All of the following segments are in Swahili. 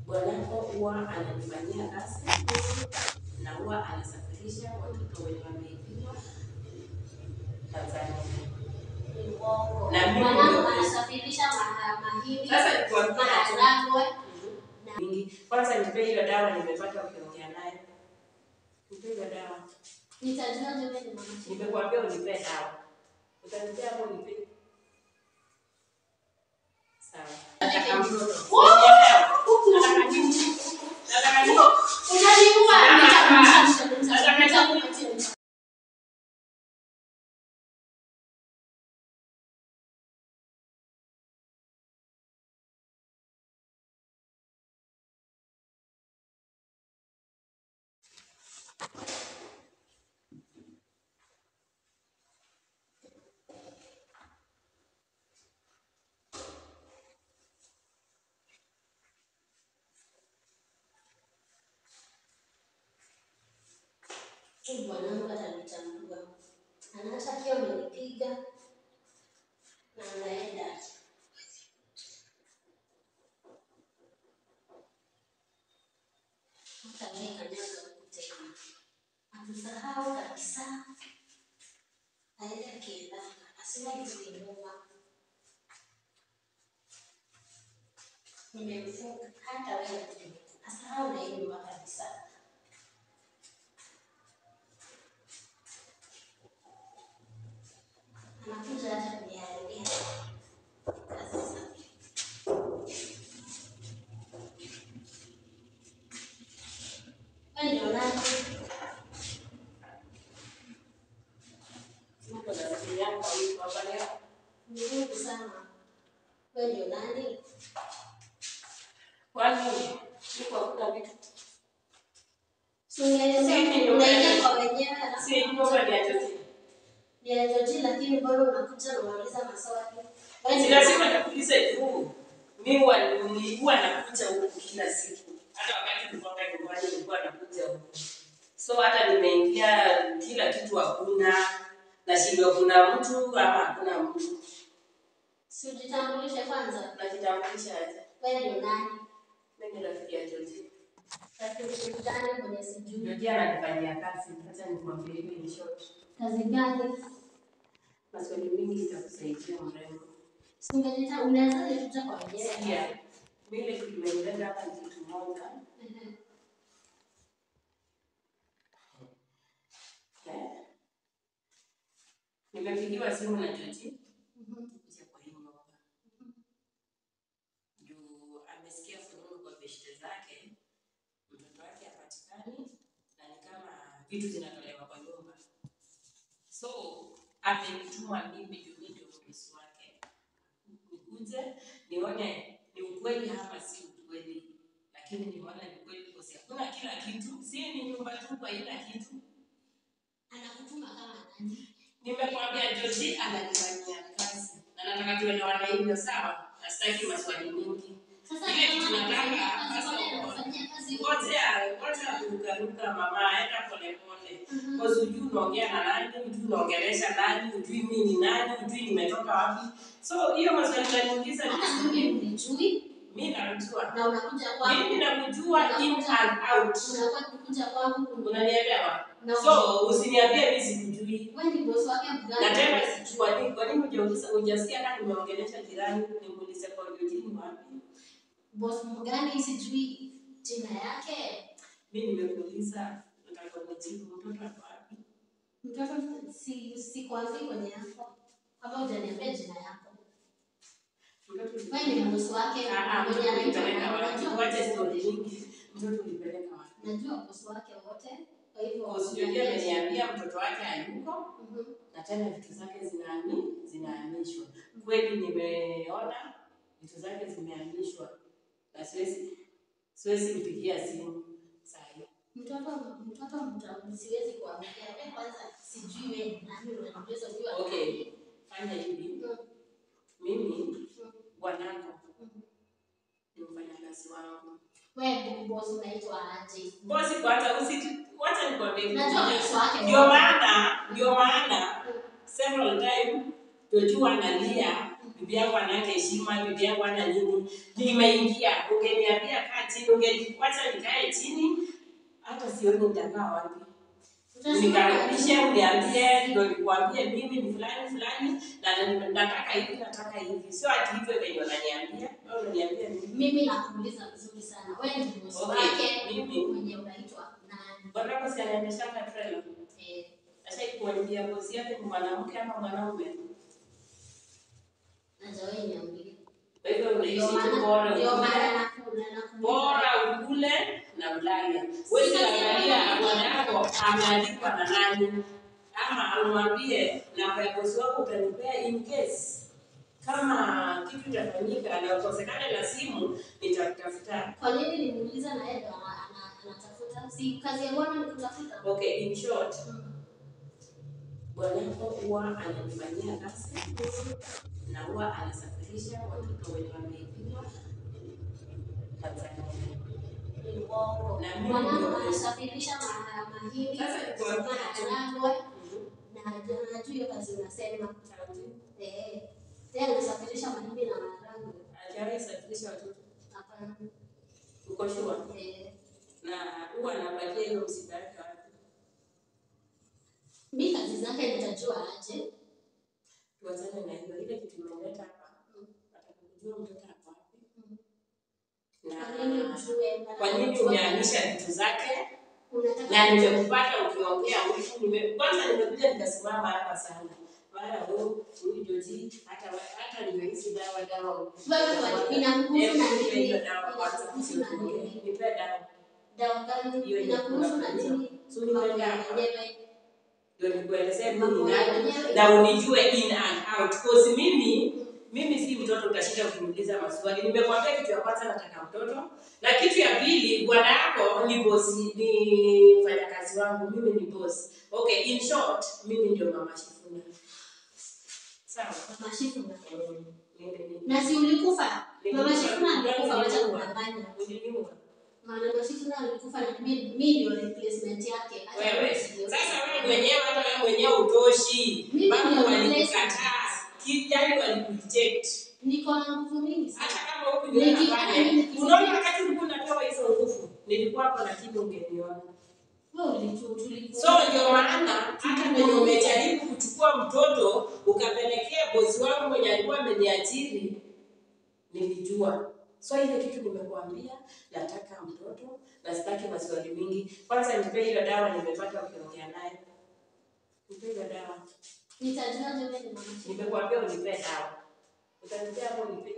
bwanako huwa ananifanyia kazi na huwa anasafirisha watoto wenye wameibiwa Tanzania. Ni uongo. Na mimi Mwanangu ndio- anasafirisha maha- mahindi, Sasa nikuambia maharagwe. mingi. Kwanza nipe hiyo dawa nimepata ukiongea naye. Nipe hiyo dawa. Nitajuaje wewe ni mama? Nimekuambia unipe dawa. Utanipea hapo unipe. Sawa. Nataka mtoto. Unielewa? Nataka nini? Nataka nini? Unaniua, Nataka- nitakupatia, nataka- nitakupatia. Huyu Bwanangu atanitambua. Anaacha akiwa amenipiga na anaenda. Hata wewe kanyaga huku tena. Atusahau kabisa. Aende akienda. Asiwahi kuinuka. Nimemfunga hata wewe asahau na hii nyumba kabisa. anakuja hata kuniharibia kazi zake. Wewe ndio nani? Niko na simu yangu hapo hapa leo. Mzuri sana. Wewe ndio nani? Kwani niko hakuna vitu. Si ungeelezea unaingia kwa wenyewe alafu Si nyumba ni ya Joji. ni ya Joji, lakini bado unakuja na unauliza maswali. Wewe Si ndio lazima nikuulize tu. Mimi huwa ni- huwa nakuja huku kila siku. Hata wakati nilikuwa nyumbani nilikuwa nakuja huku. So hata nimeingia kila kitu hakuna. Nashindwa kuna mtu ama hakuna mtu. si ujitambulishe kwanza. Najitambulisha aje? Wewe ndio nani? Mimi ni rafiki ya Joji. Rafiki gani mwenye sijui? Joji ananifanyia kazi. Acha nikwambie hivi in short. Kazi gani? Maswali mingi itakusaidia mrembo. Si ungejita unaweza kuja kwa wenyewe. Sikia, vile kimenileta hapa ni kitu moja. Ehe. Eh, Nimepigiwa simu na Joji Mhm. kuja kwa hii nyumba. Juu amesikia fununu kwa beshte zake, mtoto wake hapatikani na ni kama vitu zinatolewa kwa nyumba. So amenituma mimi juu mimi ndio mdosi wake. Nikuje nione ni ukweli ama si ukweli. Lakini nimeona ni ukweli kwa sababu hakuna kila kitu. Si ni nyumba tu kwa ila kitu. Anakutuma kama nani? Nimekwambia Joji ananifanyia kazi na nataka tuelewane hivyo sawa, na sitaki maswali mingi. Sasa Ile kama kitu nataka anafanyia kazi, sasa kwani uko- anafanyia kazi Ngojea, ngojea kurukaruka mama, enda polepole. Mhm. Kwa sababu hujui unaongea na nani, hujui unaongelesha nani, hujui mimi ni nani, hujui nimetoka wapi. So hiyo maswali unaniuliza ni hata mimi unijui mimi namjua. na unakuja kwangu Mimi namjua in and out. unakuwa kukuja kwangu kuni- Unanielewa? na So usiniambie mimi sikujui. wewe ni bosi wake na mgani? tena sijua ni kwa nini hujauliza hujasikia kama nimeongelesha jirani nimuulize kwa Eugene wapi Bosi mgani sijui jina yake. mimi nimekuuliza nataka unijibu mtoto ako wapi Mtoto si si kwanzi kwenye yako. Kama hujaniambia jina yako. mtoto Wewe ni bosi wake ah ah mwenye mtoto anaitwa ulipeleka wapi unajua wacha bosi story wake. nyingi mtoto ulipeleka wapi Najua bosi wake wote. Kwa hivyo usijue ameniambia mtoto wake hayuko Mhm. na tena vitu zake zinahami zinahamishwa kweli nimeona vitu zake zimehamishwa na siwezi siwezi mpigia simu saa hii Mtoto mtoto mta- siwezi kuambia wewe kwanza sijui wewe ni nani unaniuliza huyu ana- okay fanya hivi Mm, mimi mm, bwanako mm. ni mfanyakazi wangu. Wewe bosi unaitwa aje? Bosi kwanza usi wacha nikwambie kitu Najua moja. bosi wake. Ndio maana ndio maana several time Joshua analia bibi yangu ananga heshima, bibi yangu ana nini. Nimeingia, ungeniambia kaa chini, ungeniacha nikae chini, hata sioni nitakaa wapi. Nikaribishe, uniambie, ndio nikuambie mimi ni fulani fulani, na nataka hivi, nataka hivi. Sio ati hivyo venye unaniambia, wewe unaniambia mimi. Mimi nakuuliza vizuri sana. Wewe ni bosi Okay, wake mimi- mwenye unaitwa nani? Bwana si anaendeshanga trailer. Eh, Ashaikuambia bosi yake ni mwanamke ama mwanaume. hajawahi niambia. Kwa hivyo unaishi Ndio tu maana bora ndio ukule. maana nakuuliza nakuuliza. bora ukule na ulale. Wewe angalia bwana yako ameandikwa na nani, ama umwambie namba ya bosi wako utanipea in case kama kitu itafanyika na ukosekane na simu, nitakutafuta. Kwa nini nimuuliza na yeye ndo ana- ana- anatafuta? Si kazi ya bwana ni kutafuta. Okay, in short, Mm. bwana yako huwa ananifanyia kazi na huwa anasafirisha watoto wenye wameibiwa Tanzania. Ni uongo. Na mimi Mwanangu ndio- anasafirisha ma- mahindi, Sasa nikuambie tu. maharagwe na najua hiyo kazi unasema. Eh, tena anasafirisha mahindi na maharagwe. Hajawahi safirisha watoto. Hapana. Uko sure? Eh, na huwa anapatia hiyo msiba yake wapi? mi kazi zake nitajua aje. Tuachane na hiyo, ile kitu imeleta hapa, nataka kujua mtoto ako wapi Kwa nini na ujue? kwa nini umehamisha vitu zake, Unataka na nimekupata ukiongea huku. Nime- Kwanza nimekuja nikasimama hapa sana mara huu huyu Joji, hata hata ndio hizi dawa dawa Wewe kwa- ina nguvu na Hebu nipe nini? hiyo dawa kwanza, Ina nguvu na nini? nipe dawa dawa gani Hiyo yenye inakuhusu na unakunywa. nini? So ni Mambo kwenda ya hapa. wenyewe. ndio nikuelezee mimi Mambo ni ya nani wenyewe. na unijue in and out cause mimi mimi si mtoto utashinda ukiniuliza maswali nimekwambia kitu ya kwanza nataka mtoto na kitu ya pili bwana yako ni bosi ni mfanyakazi wangu mimi ni bosi okay in short mimi ndio mama shifuna sawa Mama Shifuna. Mm, mimi ni- Na si ulikufa? Mama Nilikufa. Shifuna alikufa, wacha Nilikufa. kudanganya. Uliniua. Mama Shifuna alikufa na mi mi ndio replacement yake. Hata wewe wewe sio. sasa wewe mwenyewe hata wewe mwenyewe utoshi Mimi bado ndio walikukataa kijani walikureject Niko na nguvu mingi sana. hata kama huku ndio Niki- nafanya niki- unaona wakati ulikuwa unapewa hizo nguvu nilikuwa hapo lakini ungeniona Wewe ulitu tulikuwa. so ndio maana hata kwenye umejaribu kuchukua mtoto ukapelekea bosi wangu mwenye alikuwa ameniajiri nilijua so ile kitu nimekuambia nataka mtoto na sitaki maswali mingi kwanza nipe hiyo dawa nimepata ukiongea naye nipe hiyo dawa Nitajuaje wewe ni Mama Shifuna? nimekuambia unipe dawa utanipea hapo unipe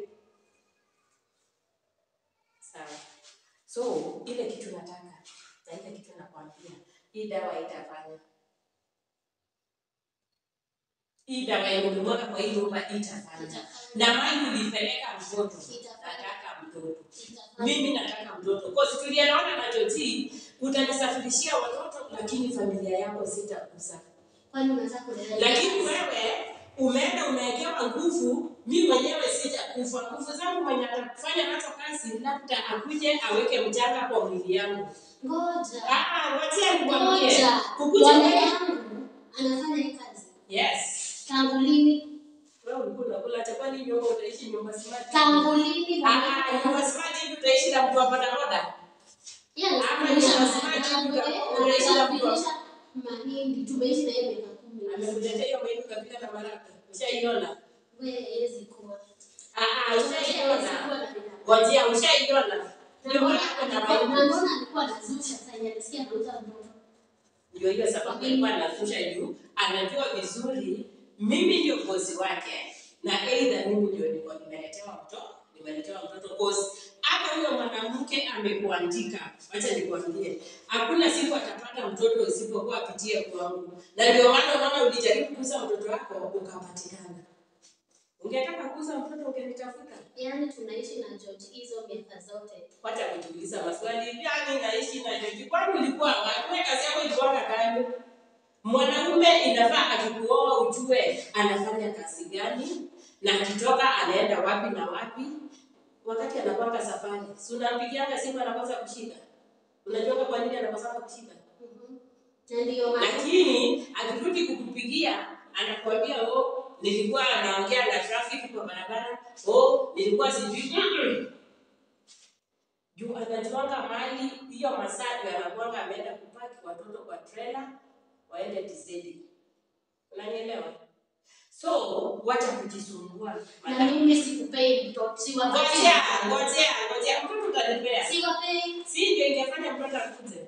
sawa so ile kitu nataka na ile kitu nakwambia hii dawa itafanya hii dawa yenye ulimwaga kwa hii nyumba itafanya na mali ulipeleka mtoto nataka mtoto mimi nataka mtoto kosi tulianaona na Joti utanisafirishia watoto lakini familia yako sitakuza Kwani unataka kulelea? lakini wewe umeenda umewekewa nguvu mi mwenyewe sijakufa nguvu zangu mwenye atakufanya nazo kazi labda akuje aweke mchanga kwa mwili yangu Ngoja. Ah, wacha nikwambie Ngoja. kukuja Bwana wewe yangu anafanya hii kazi. yes Tangu lini? wewe ulikuwa unakula chakula ni nyumba utaishi nyumba smart Tangu lini? ah ah, nyumba smart hivi utaishi na mtu wa bodaboda Yeye Ama anasafirisha ni lazima maharagwe, tu- unaishi na mtu wa- anasafirisha mahindi. Tumeishi na yeye miaka kumi. amekuletea hiyo mahindi ukapika na maraka ushaiona Wewe hawezi kuwa. ah ah Hawezi ushaiona kuwa na binadamu. ngojea ushaiona Na ndio mbona maana kuna alikuwa- na mahindi mbona alikuwa anazusha sasa yeye alisikia anauza mtoto. ndio hiyo sababu alikuwa anashusha juu anajua vizuri mimi ndio bosi wake na aidha mimi ndio nilikuwa nimeletewa mtoto nimeletewa mtoto cause hata huyo mwanamke amekuandika wacha nikwambie hakuna siku atapata mtoto isipokuwa apitie kwangu na ndio maana unaona ulijaribu kuuza mtoto wako ukapatikana ungetaka kuuza mtoto ungenitafuta Yaani tunaishi na George hizo miaka zote. wacha kujiuliza maswali gani naishi na Joji kwani ulikuwa wapi Wewe kazi yako ilikuwa gani mwanaume inafaa akikuoa ujue anafanya kazi gani na akitoka anaenda wapi na wapi wakati anapanga safari si unampigianga simu anakosa kushika unajua kwa nini anakosa kushika Mhm. Na ndio maana lakini akirudi kukupigia anakuambia oh nilikuwa naongea na traffic kwa barabara, oh, nilikuwa sijui mm juu anajuanga mali hiyo masaa ndio anakuanga ameenda kupaki watoto kwa trailer waende TZ. Unanielewa? So wacha kujisumbua. Na mimi sikupei mtoto, siwapei. Ngojea, ngojea, ngojea. Mtoto utanipea. Siwapei. Si ndio ingefanya mtoto akuje.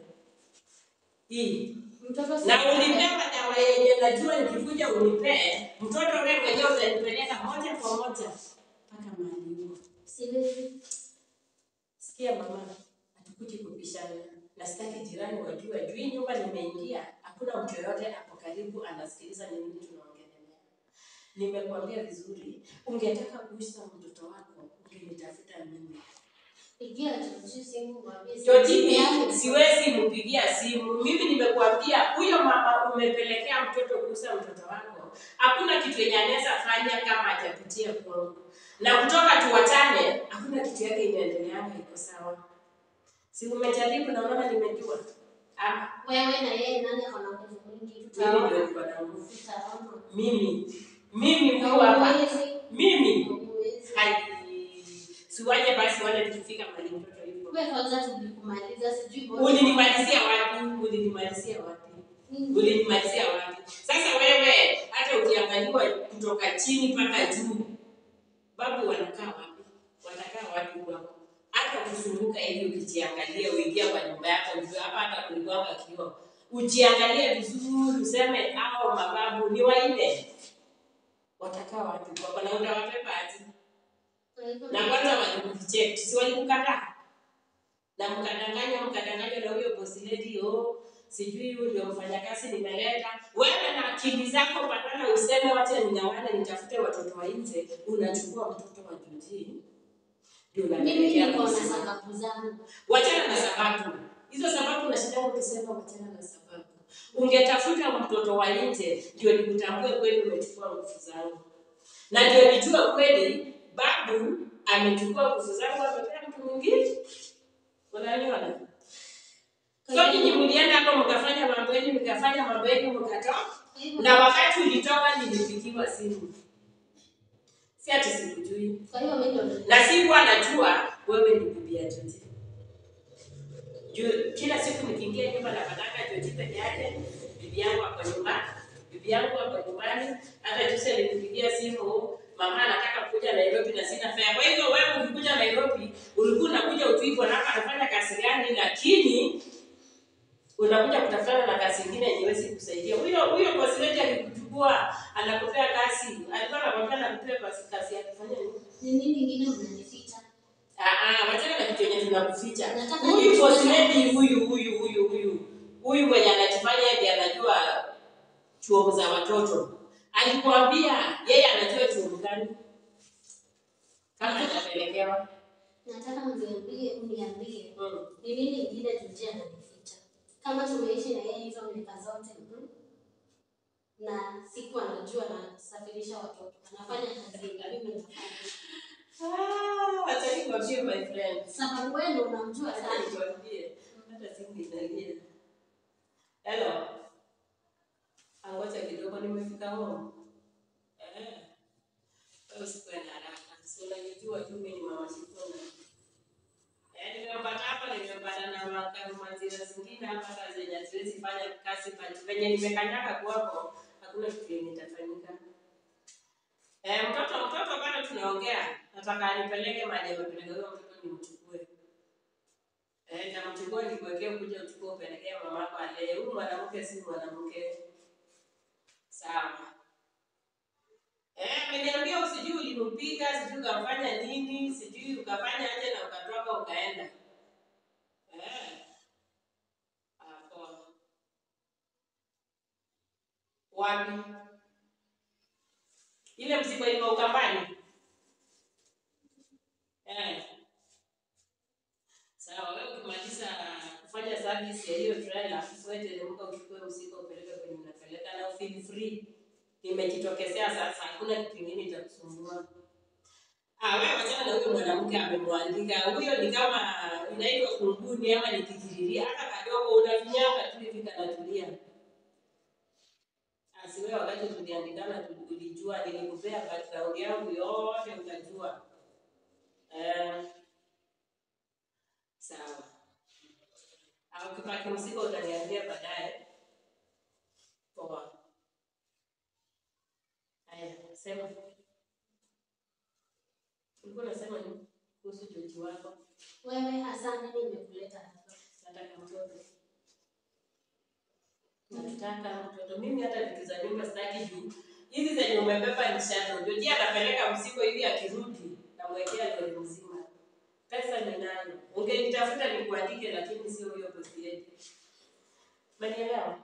Hii. Mtoto Na siwapei. ulipewa dawa yenye najua nikikuja unipee, mtoto wewe mwenyewe utanipeleka moja kwa moja mpaka mahali huko. Siwezi. Sikia mama, hatukuji kupishana na sitaki jirani wajue. Juu hii nyumba nimeingia, hakuna mtu yoyote hapo karibu anasikiliza ni nini tunaongelea. Nimekuambia vizuri, ungetaka kuishi na mtoto wako ungenitafuta mimi. Pigia Joji simu mwambie Jojini sipeani. siwezi mpigia simu. Mimi nimekuambia huyo mama umepelekea mtoto kuuza mtoto wako, hakuna kitu yenye anaweza fanya kama hajapitia kwangu, na kutoka tuwachane, hakuna kitu yake inaendeleanga iko sawa. Si umejaribu na unaona nimejua? Ah, Wewe na yeye nani akona nguvu mingi? mimi ndio Tutaona. niko na nguvu. Tutaona. Mimi mimi huyu hapa Hauwezi. mimi Hauwezi. hai siwaje basi wale tukifika mahali mtoto yuko. Wewe kwanza tulikumaliza sijui bodi. Ulinimalizia wapi? Ulinimalizia wapi? Nini? ulinimalizia wapi? Sasa wewe hata ukiangaliwa kutoka chini mpaka juu, babu wanakaa wapi? Watakaa wapi kwako? Hata ukizunguka hivi ukijiangalia, uingia kwa nyumba yako, ujue hapa hata kulikuwanga kioo, ujiangalie vizuri, useme hao mababu ni wanne, watakaa wapi kwako? Na utawapepa aje? Kwa hivyo Na kwanza walikucheck, si walikukataa? na mkadanganywa mkadanganywa na huyo bosi lady oh, sijui huyu ndio mfanyakazi nimeleta. Wewe na akili zako, badala useme wacha ningawane nitafute watoto wa nje, unachukua mtoto wa Joji ndio mimi unapelekea niko na bosi. sababu zangu. Wachana na sababu hizo, sababu unashinda ukisema wachana na sababu. Ungetafuta mtoto wa nje ndio nikutambue kweli umechukua nguvu zangu, na ndio nijue kweli babu amechukua nguvu zangu amepea mtu mwingine. Unaniona? So nyinyi mlienda hapo mkafanya mambo yenu, mkafanya mambo yenu, mkatoka, Kwa hivyo- na wakati ulitoka nilipigiwa simu, si ati sikujui, Kwa hivyo mimi ndo na sikuwa najua wewe ni bibi ya Joji. Juu kila siku nikiingia nyumba napataka Joji peke yake, bibi yangu ako nyumbani, bibi yangu ako nyumbani. Hata juzi alinipigia simu, mama anataka kuja Nairobi na sina fare. Kwa hivyo wewe ukikuja Nairobi ulikuwa unakuja ujui bwana hapa anafanya kazi gani, lakini unakuja kutafutana na kazi ingine yenye haiwezi kusaidia. Huyo huyo bosi wetu akikuchukua anakupea kazi, alikuwa anakwambia anakupea kazi kazi ya kufanya nini? ni nini ingine mnanificha? Ah, ah, wachana na kitu yenye tunakuficha. Nataka Huyu nijue bosi na- lady huyu huyu huyu huyu huyu mwenye anajifanya ndiye anajua chuo za watoto alikuambia yeye anajua chuo gani kama atapelekewa. Nataka mniambie, uniambie Mm. ni nini ingine Joji ananificha? Kama tumeishi na yeye hizo miaka zote mhm, na siku anajua nasafirisha watoto, anafanya kazi yenye mimi nafanya. Ah, acha nikwambie my friend. Sababu wewe ndo unamjua Acha sana. nikwambie. Hata simu inalia. Hello. Angoja kidogo nimefika home. Eh. Wewe usikuwe na haraka. Si unanijua tu mimi ni mama Shifuna. Eh, nimepata hapa nimepata na makamu mazira zingine hapa hata zenye haziwezi fanya kazi pale. Venye nimekanyaga kwako hakuna kitu yenye itafanyika. Eh, mtoto mtoto bado tunaongea. Nataka anipeleke mahali amepeleka huyo mtoto nimchukue. Eh, namchukua nikuwekee kuja uchukue upelekee mamako alee. Huyu mwanamke si mwanamke. Sawa. Eh, ameniambia usijui ulimpiga, sijui ukafanya nini, sijui ukafanya aje na ukatoka ukaenda. Eh. Ah, poa. Wapi? Ile mzigo iko Ukambani. Eh. Sawa, wewe ukimaliza kufanya service ya hiyo trailer, wewe teremka uchukue mzigo upeleke kwenye unapeleka na feel free. Nimejitokezea sasa, hakuna kitu kingine itakusumbua. Ah, wewe wachana na huyo mwanamke amemwandika. Huyo ni kama inaitwa kunguni ama ni kikiriria. Hata kadogo unafinyanga tu hivi kanatulia. Ah, si wewe wakati tuliandikana tu- ulijua, nilikupea background yangu yote ukajua. Eh, sawa. Au ukipaki mzigo utaniambia baadaye. Poa. Haya, sema. Ulikuwa unasema nini kuhusu Joji wako? Wewe hasa nini imekuleta hapa? Nataka mtoto. Nataka mtoto. Mimi hata vitu za nyumba sitaki juu. Hizi zenye umebeba ni shato. Joji anapeleka mzigo hivi akirudi namwekea lori mzima. Pesa ninayo. Ungenitafuta nikuandike lakini sio hiyo bosi yetu. Umenielewa?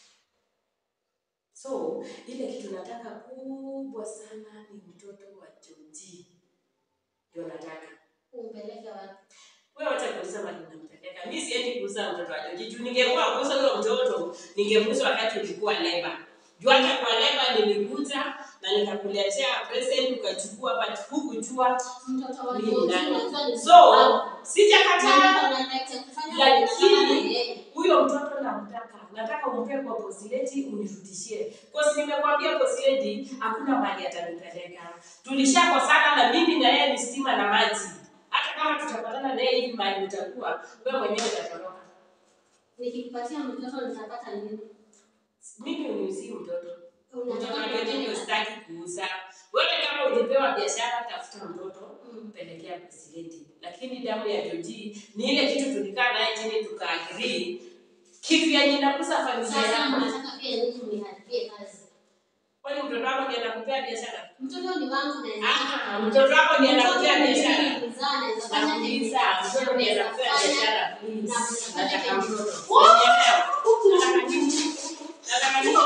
So, ile kitu nataka kubwa sana ni mtoto wa Joji. Ndio nataka. Umpeleke wapi? Wewe wacha kuuza mali unampeleka. Mimi siendi kuuza mtoto wa Joji. Juu ningekuwa kuuza huyo mtoto, ningemuuza wakati ulikuwa leba. Juu hata kwa leba nilikuja na nikakuletea present ukachukua but hukujua Mtoto wa mimi Joji nani. unajua ni So, mtoto wako. sijakataa Na niko na right ya kufanya vile nataka na lakini yeye. huyo mtoto namtaka. Nataka umpe kwa posileti unirudishie. Kosi nimekwambia posileti hakuna mali atanipeleka. Tulishakosana na mimi na yeye ni stima na maji. Hata kama tutapatana naye hivi mali utakuwa, wewe mwenyewe utatoroka. Nikikupatia mtoto nitapata nini? Mimi uniuzie mtoto. Mtoto Unataka wa Joji ndio kupeleka- sitaki kuuza. Wewe kama ulipewa biashara, tafuta mtoto Mm. pelekea presidenti. Lakini damu ya Joji ni ile kitu tulikaa naye chini tukaagree, kitu yenye inakuza familia Sasa yako. unataka pia nini uniharibie kazi? Kwani mtoto wako ndiye anakupea biashara? Mtoto ni wangu na Ah, mtoto wako ndiye anakupea biashara. biashara. Nakuuliza, mtoto ndiye anakupea biashara, please. Nataka mtoto. Wow! Unielewa? Nataka nini? Nataka nini?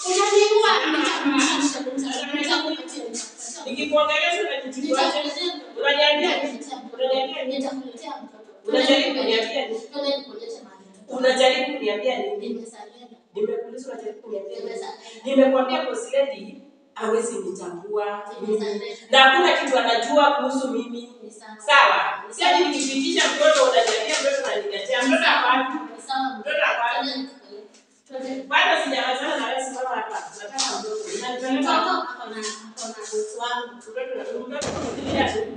Nikikuongelesha unajitukuaje? Unaniambia nini? Unaniambia nini? Unajaribu kuniambia nini? Unajaribu kuniambia nini? Nimekuuliza unajaribu kuniambia nini? Nimekwambia boss lady hawezi nitambua na hakuna kitu anajua kuhusu mimi. Sawa? Si ati nikipitisha mtoto unaniambia mtoto unaniletea mtoto hapa. Mtoto hapa. Bado sijamalizana na wewe simama hapa. Nataka mtoto. Unanipeleka mtoto mtoto kufikiria tu.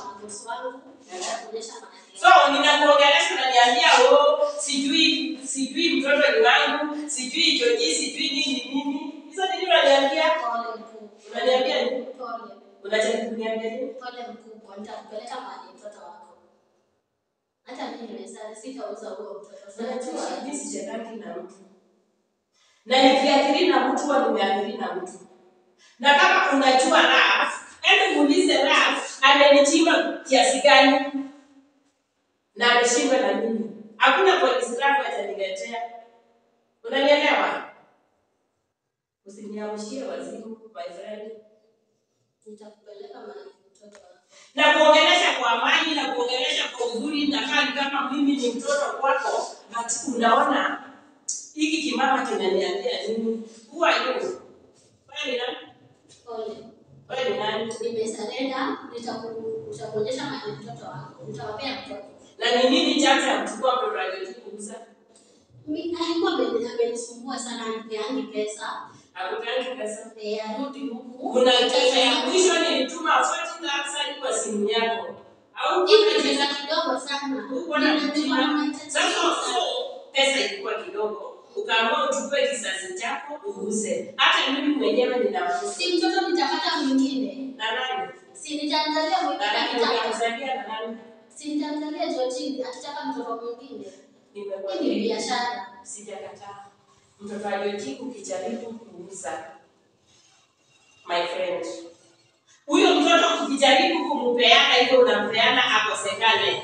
So ninakuongelesha unaniambia oh sijui sijui mtoto ni wangu, sijui Joji, sijui nini nini. Hizo ni nini unaniambia? Unaniambia nini? Unajaribu kuniambia nini? Pole mkubwa, nitakupeleka mahali mtoto wako. Hata mimi nimesali, sitauza huo mtoto. Unajua mimi sichekaki na mtu. Na nikiathiri na mtu huwa nimeathiri na mtu. Na kama unajua Raf, hebu muulize Raf amenichimba kiasi gani? Na ameshindwa na mimi. Hakuna polisi Raf ataniletea. Unanielewa? Usiniamshie wazimu, my friend. Nitakupeleka mahali mtoto wako. na kuongelesha kwa amani na kuongelesha kwa uzuri na hali kama mimi ni mtoto kwako, but unaona hiki kimama kinaniambia nini? Who are you? Wewe ni nani? Pole. Wewe ni nani? Nimesarenda, nitaku- nitakuonyesha mahali mtoto wako. Nitawapea mtoto. Na ni nini chanzo ya kuchukua mtoto aliyokuuza? Mi- alikuwa ameni- amenisumbua sana anipeangi pesa Hakupeani pesa. Eh, arudi huku Kuna pesa ya mwisho nilituma 40,000 kwa simu yako. Au Hii kuna ni pesa pesa kidogo sana Huko na Nina- niko na mahitaji Sasa sana. so pesa ilikuwa kidogo, ukaamua uchukue kizazi chako uuze. Hata mimi mwenyewe nina mtoto. si mtoto nitapata mwingine na nani? si nitamzalia mwingine Na nani akitaka unamzalia na nani? si nitamzalia Georgine akitaka mtoto mwingine hii ni Nimekwambia biashara sijakataa. Mtoto aliyojiku ukijaribu kuuza, my friend, huyo mtoto ukijaribu kumpeana hivyo unampeana akosekane.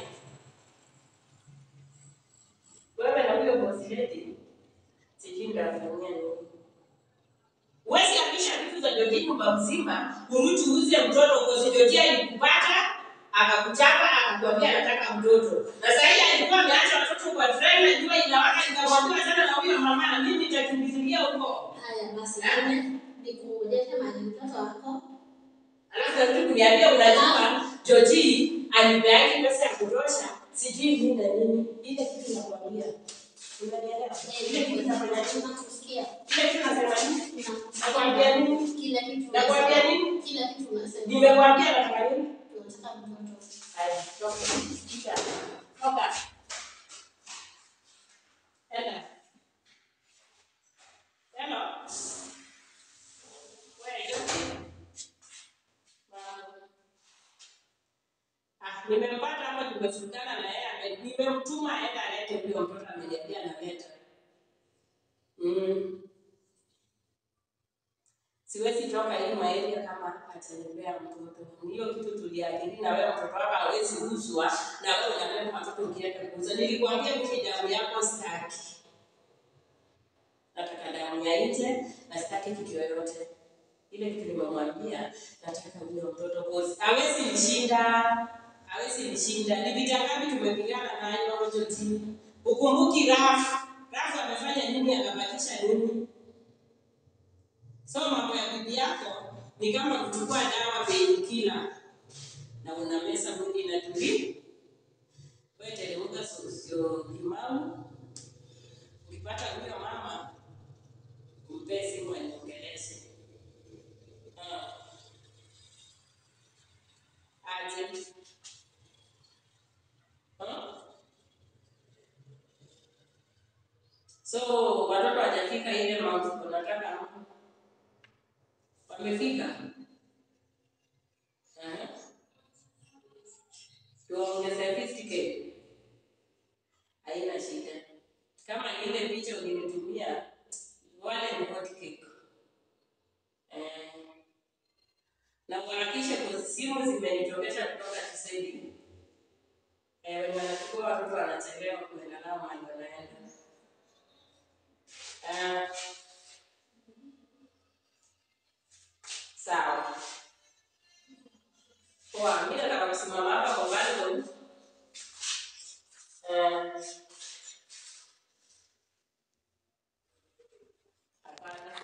Wewe na huyo bosi lady, sijui ndafanyia nini. Huwezi hamisha vitu za Joji nyumba mzima, urudi uuze mtoto kwa Joji alikupata akakuchapa akakwambia anataka mtoto. Na sasa hivi alikuwa ameacha watoto kwa trailer, jua inawaka, nikamwambia sana na huyo mama, na mimi nitakimbilia huko. haya basi Eh? nikuonyeshe mahali mtoto wako Alafu narudi kuniambia unajua Joji alipeaki pesa ya kutosha, sijui nini na nini. Ile kitu nakwambia. Unanielewa? Ile kitu nafanya nini? nakusikia Nakusikia. Kile kitu nasema nini? Nakusikia. Nakwambia nini? Kila kitu Nakwambia unasema. nini? Kila kitu unasema. Nimekwambia nataka nini? Tunataka mtoto. Haya, toka. Kisha. Toka. Enda. Hello. Wewe, Joki. Ah, nimempata hapa tumefutana na yeye ame- nimemtuma aende alete huyo mtoto ameniambia analeta. Mm. Siwezi toka hii maeria kama atanipea mtoto. Ni Hiyo kitu tuliakili na wewe mtoto wako hawezi uzwa na wewe unaleta watoto ukienda kuuza. Nilikwambia mimi damu yako sitaki. Nataka damu ya nje na sitaki kitu yoyote. Ile kitu nimemwambia nataka huyo mtoto cause hawezi nishinda. Hawezi nishinda. Ni vita ngapi tumepigana nayo moja timu. Ukumbuki Rafu. Rafu amefanya nini akabakisha nini? So mambo ya bibi yako ni kama kuchukua dawa painkiller na unameza mwili inatulia. Wewe teremka sio limau. Ukipata huyo mama mpe simu aniongeleshe. Ah. Aje. Ah. So watoto hawajafika ile mambo unataka wamefika. Eh? Tuongeze 50k. Haina shida. Kama ile picha ulinitumia wale ni hot cake. Eh. Na uharakishe kwa simu zimenitokesha kutoka Kiswahili. Eh, wenye wanachukua watoto wanachelewa kuenda nao mahali wanaenda. Eh, sawa. Poa, mimi nataka kusimama hapa kwa balcony. Eh, hapana.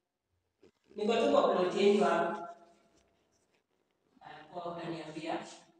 Niko tu kwa plot yenu hapa. Ah, Poa, utaniambia.